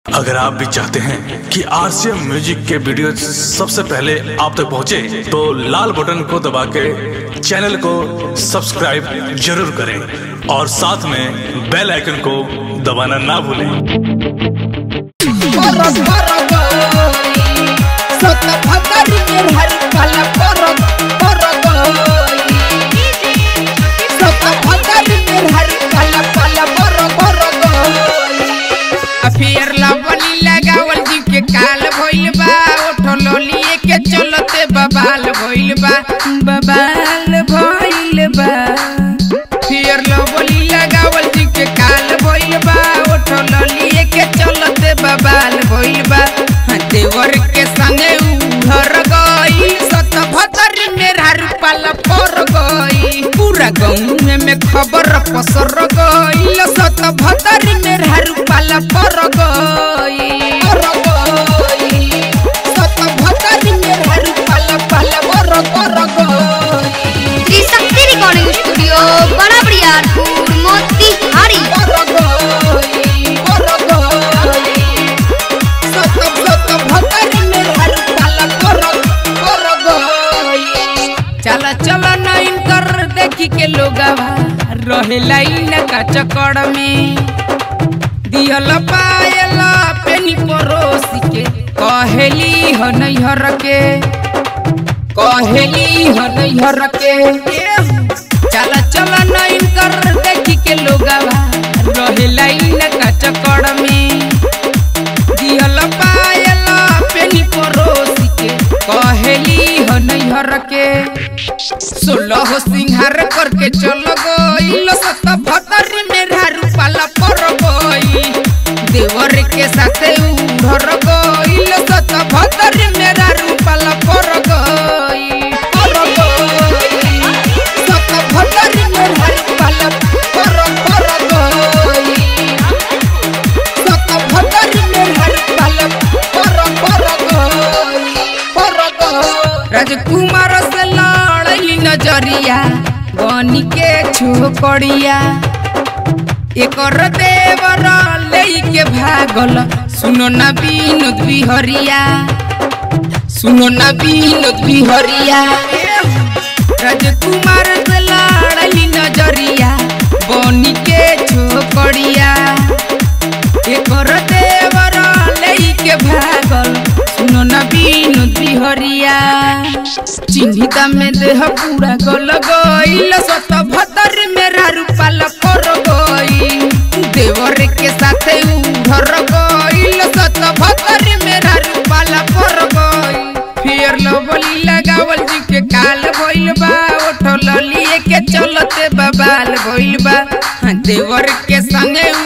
अगर आप भी चाहते हैं कि आरसीएम म्यूजिक के वीडियो सबसे पहले आप तक पहुंचे, तो लाल बटन को दबा के चैनल को सब्सक्राइब जरूर करें और साथ में बेल आइकन को दबाना ना भूलें परग परग सत भतरी में हरि काला परग परग सत भतरी में हरि काला काला परग परग अफियर लवली लगावल जी के काल भइल बा ओठो लोलिए के चलते बबाल भइल बा बबाल भइल बा फियर लवली लगावल जी के काल भइल बा ओठो लोलिए के चलते बबाल भइल बा हाँ, देवर के संगे उधर गई सत भतर मेरा रूपाल पर गई पूरा गाँव में खबर पसर गई सत भतर मेरा रूपाल पर गई सत भतरी में हरि काला काला परग परग श्री शक्ति रिकॉर्डिंग स्टूडियो बड़ा बरियारपुर मोतिहारी परग परग सत सत भतरी में हरि काला परग परग चल चल नाइन कर देखी के लोग रहे लाइन का चक्कर में दियल पायल पेनी परोसी के कहेली हो नैहर के कहेली हो नैहर के चल चल नाइन कर देखी के लोग रहे लाइन का चक्कर में दियल पायल पेनी परोसी के कहेली हो नैहर के सोलह सिंहार करके चल गईल सत भतरी मेरा रूपाला पर गई देवर के साथे उधर गईल सत भतरी मेरा रूपाला पर गई पर गई सत भतरी में हरि काला परग परग सत भतरी में हरि काला परग परग परग राजकुमार से लड़ली नजरिया बनी के छोकड़िया एकर देवर ले के भागल सुनो ना विनोद बिहरिया सुनो ना विनोद बिहरिया राजकुमार से लड़ली नजरिया बनी के छोकड़िया एकर देवर ले के भागल सुनो ना विनोद बिहरिया चिन्हिता में देह पूरा गल गईल सत भतर मेरा रूपाल पर गई देवर के साथे उधर गईल सत भतर मेरा रूपाल पर गई फिर लवली लगावल जी के काल भइल बा ओठो ललिए के चलते बबाल भइल बा हाँ, देवर के संगे